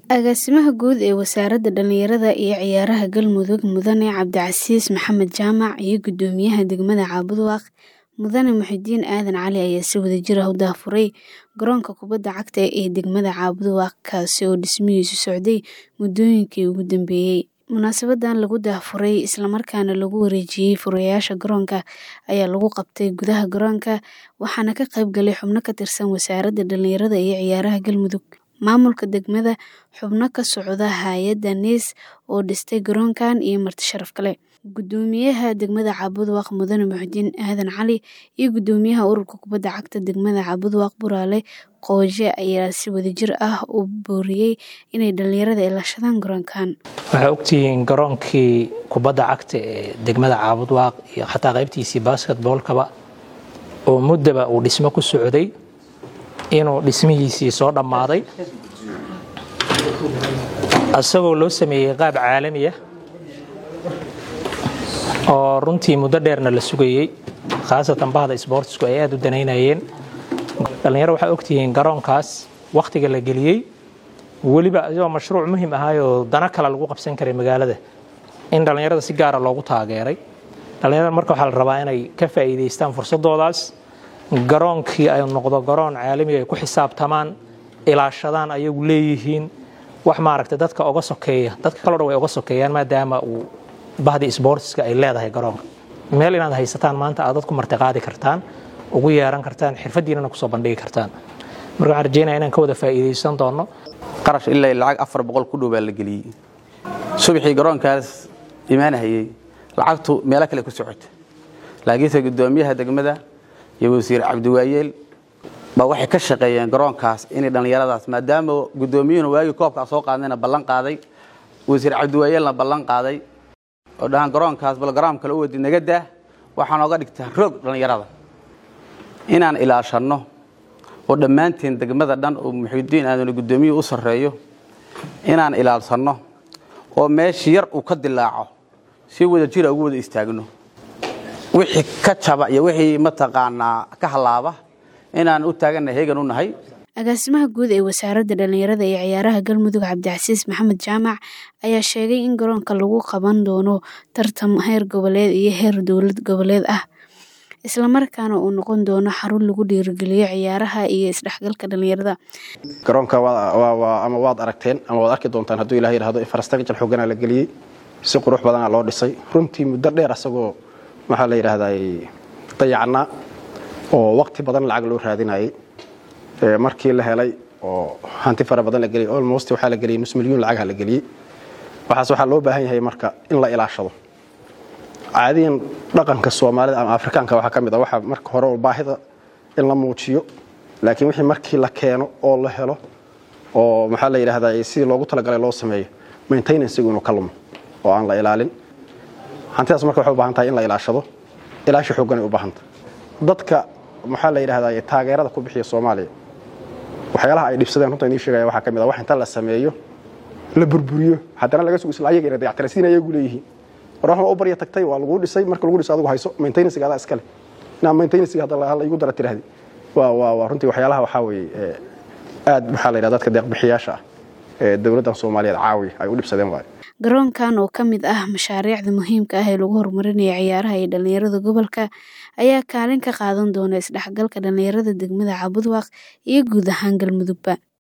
Agaasimaha Guud ee Wasaaradda Dhallinyarada iyo Ciyaaraha Galmudug Mudane Cabdicasiis Maxamed Jaamac iyo Guddoomiyaha Degmada Caabudaaq Mudane Muxudiin Aadan Cali ayaa si wadajir ah u daahfuray garoonka kubadda cagta ee degmada Caabudaaq kaasi oo dhismihiisu socday muddooyinkii ugu dambeeyay. Munaasabaddan lagu daahfuray isla markaana lagu wareejiyay furayaasha garoonka ayaa lagu qabtay gudaha garoonka waxaana ka qayb galay xubno ka tirsan Wasaaradda Dhallinyarada iyo Ciyaaraha Galmudug, maamulka degmada, xubno ka socda hay'adda NIS oo dhistay garoonkan iyo marti sharaf kale. Guddoomiyaha degmada Caabudaaq Mudane Muxudiin Aadan Cali iyo Guddoomiyaha Ururka Kubadda Cagta degmada Caabudaaq Buraale Qooje ayaa si wadajir ah u booriyay inay dhalinyarada ilaashadaan garoonkan. Waxaa ogtihiin garoonkii kubadda cagta ee degmada Caabudaaq iyo xataa qaybtiisii basketball-kaba oo muddaba uu dhismo ku socday inuu dhismihiisii soo dhammaaday isagoo loo sameeyey qaab caalami ah oo runtii muddo dheerna la sugayey khaasatan bahda isboortisku ay aad u danaynayeen dhallinyaro waxaa ogtihiin garoonkaas wakhtiga la geliyey weliba isagoo mashruuc muhiim ahaayoo dana kale lagu qabsan karay magaalada in dhallinyarada si gaara loogu taageeray dhallinyarada marka waxaa la rabaa inay ka faa'iidaystaan fursadoodaas garoonkii ay noqdo garoon caalamiga ay ku xisaabtamaan ilaashadaan ayagu leeyihiin wax maaragtay dadka oga sokeeya dadka kaloo dhan way oga sokeeyaan maadaama uu bahdi isboortiska ay leedahay garoonka meel inaad haysataan maanta aad dadku martiqaadi kartaan ugu yeeran kartaan xirfadiinana kusoo bandhigi kartaan marka waxaan rajeynaya inaan ka wada faa'iidaysan doono qarash ilaa lacag afar boqol ku dhow baa la geliyey subaxii garoonkaas imaanahayey lacagtu meelo kale ku socota laakiinse guddoomiyaha degmada iyo wasiir cabdiwaayeel baa waxay ka shaqeeyeen garoonkaas inay dhallinyaradaas maadaama guddoomiyuhuna waagii koobkaa soo qaadnayna ballan qaaday wasiir cabdiwaayeelna ballan qaaday oo dhahaan garoonkaas bal garaam kale u wadi naga daah waxaan oga dhigtaa roog dhallinyarada inaan ilaashanno oo dhammaanteen degmada dhan oo muxidiin aadanu guddoomiyuhu u sarreeyo inaan ilaalsanno oo meeshii yar uu ka dilaaco si wada jira ugu wada istaagno wixii ka jaba iyo wixii mataqaanaa ka halaaba inaan u taaganna heegan u nahay agaasimaha guud ee wasaaradda dhallinyarada iyo ciyaaraha galmudug cabdicasiis maxamed jaamac ayaa sheegay in garoonka lagu qaban doono tartan heer goboleed iyo heer dowlad goboleed ah islamarkaana uu noqon doono xarun lagu dhiirigeliyo ciyaaraha iyo isdhexgalka dhallinyarada garoonka ama waad aragteen ama waad arki doontaan hadduu ilah yidhahdo infrastructure xooganaa la geliyey si qurux badanaa loo dhisay runtii muddo dheer asagoo waxaa la yidhaahdaa dayacnaa oo waqti badan lacag loo raadinayay markii la helay oo hanti fara badan la geliyay almost waxaa la geliyay nus milyuun lacagha la geliyey waxaas waxaa loo baahan yahay marka in la ilaashado caadiyan dhaqanka soomaalida ama afrikaanka waxaa ka mid ah waxaa marka hore baahida in la muujiyo laakiin wixii markii la keeno oo la helo oo maxaa la yidhaahdaa sidii loogu talagalay loo sameeyo maintenancegu inuu ka lumo oo aan la ilaalin hantidaas marka waxay u baahan tahay in la ilaashado ilaashi xoogganay u baahanta dadka maxaa la yidhahdaa taageerada ku bixiya soomaaliya waxyaalaha ay dhibsadeen runta inii sheegaya waxaa ka mid ah wax inta la sameeyo la burburiyo haddana laga sugo isla ayaga inay dayactira sidin ayagu leeyihiin war waxma u barya tagtay waa laguu dhisay marka lagu dhiso adigu hayso maintenancega adaa iskale inaa maintenancega hadda igu dara tirahdi waa waa waa runtii waxyaalaha waxaa weeye aad maxaa la yidhahda dadka deeqbixiyaasha ah ee dowladdan soomaaliyeed caawi ay u dhibsadeen waayo garoonkan oo ka mid ah mashaariicda muhiimka ah ee lagu horumarinayo ciyaaraha iyo dhallinyarada gobolka ayaa kaalin ka qaadan doona isdhexgalka dhallinyarada degmada Caabudaaq iyo guud ahaan Galmudugba